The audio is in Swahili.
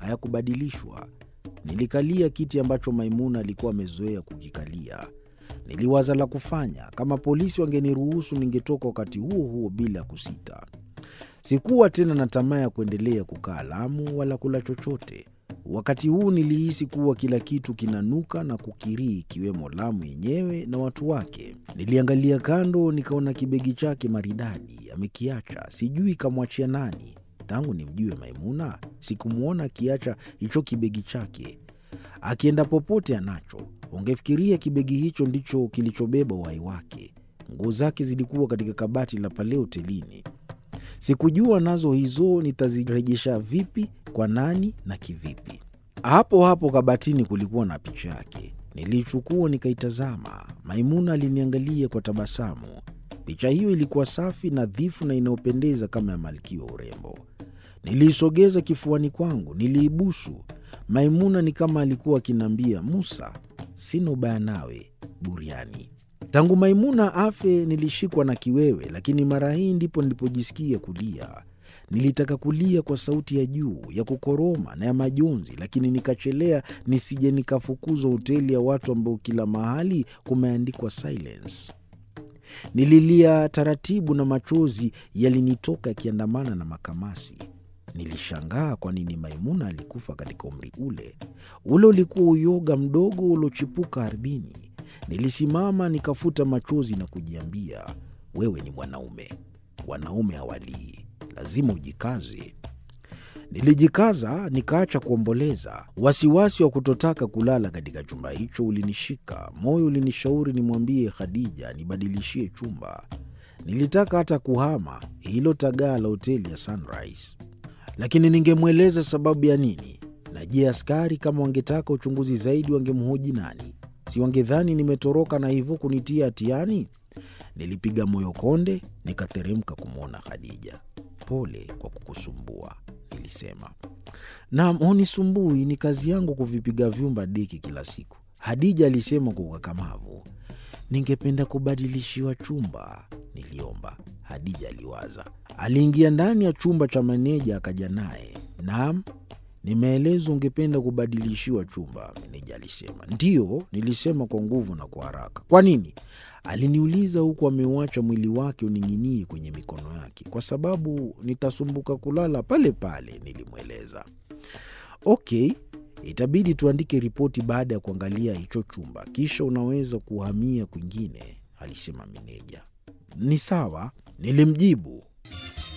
hayakubadilishwa. Nilikalia kiti ambacho Maimuna alikuwa amezoea kukikalia. Niliwaza la kufanya. Kama polisi wangeniruhusu, ningetoka wakati huo huo bila kusita. Sikuwa tena na tamaa ya kuendelea kukaa Lamu wala kula chochote. Wakati huu nilihisi kuwa kila kitu kinanuka na kukirii, ikiwemo Lamu yenyewe na watu wake. Niliangalia kando, nikaona kibegi chake maridadi amekiacha, sijui kamwachia nani. Tangu nimjue Maimuna sikumwona akiacha hicho kibegi chake. Akienda popote anacho. Ungefikiria kibegi hicho ndicho kilichobeba uhai wake. Nguo zake zilikuwa katika kabati la pale hotelini. Sikujua nazo hizo nitazirejesha vipi, kwa nani na kivipi. Hapo hapo kabatini kulikuwa na picha yake. Niliichukua nikaitazama. Maimuna aliniangalia kwa tabasamu. Picha hiyo ilikuwa safi, nadhifu na inayopendeza kama ya malkia wa urembo. Niliisogeza kifuani kwangu, niliibusu. Maimuna ni kama alikuwa akiniambia, Musa, sina ubaya nawe, buriani. Tangu Maimuna afe nilishikwa na kiwewe, lakini mara hii ndipo nilipojisikia kulia. Nilitaka kulia kwa sauti ya juu ya kukoroma na ya majonzi, lakini nikachelea nisije nikafukuzwa hoteli ya watu ambao kila mahali kumeandikwa silence. Nililia taratibu na machozi yalinitoka yakiandamana na makamasi. Nilishangaa kwa nini Maimuna alikufa katika umri ule. Ule ulikuwa uyoga mdogo uliochipuka ardhini. Nilisimama nikafuta machozi na kujiambia, wewe ni mwanaume, wanaume hawalii, lazima ujikaze. Nilijikaza nikaacha kuomboleza. Wasiwasi wa kutotaka kulala katika chumba hicho ulinishika. Moyo ulinishauri nimwambie Khadija nibadilishie chumba. Nilitaka hata kuhama hilo tagaa la hoteli ya Sunrise, lakini ningemweleza sababu ya nini? Na je, askari kama wangetaka uchunguzi zaidi wangemhoji nani? Si wangedhani nimetoroka na hivyo kunitia hatiani? Nilipiga moyo konde, nikateremka kumwona Khadija. Pole kwa kukusumbua, nilisema. Naam, hunisumbui, ni kazi yangu kuvipiga vyumba deki kila siku, Hadija alisema kwa ukakamavu. Ningependa kubadilishiwa chumba, niliomba. Hadija aliwaza. Aliingia ndani ya chumba cha meneja akaja naye. Naam, nimeelezwa ungependa kubadilishiwa chumba, meneja alisema. Ndiyo, nilisema kwa nguvu na kwa haraka. Kwa nini? Aliniuliza huku ameuacha mwili wake uning'inie kwenye mikono yake. Kwa sababu nitasumbuka kulala pale pale, nilimweleza. Okay, itabidi tuandike ripoti baada ya kuangalia hicho chumba, kisha unaweza kuhamia kwingine, alisema meneja. Ni sawa, nilimjibu.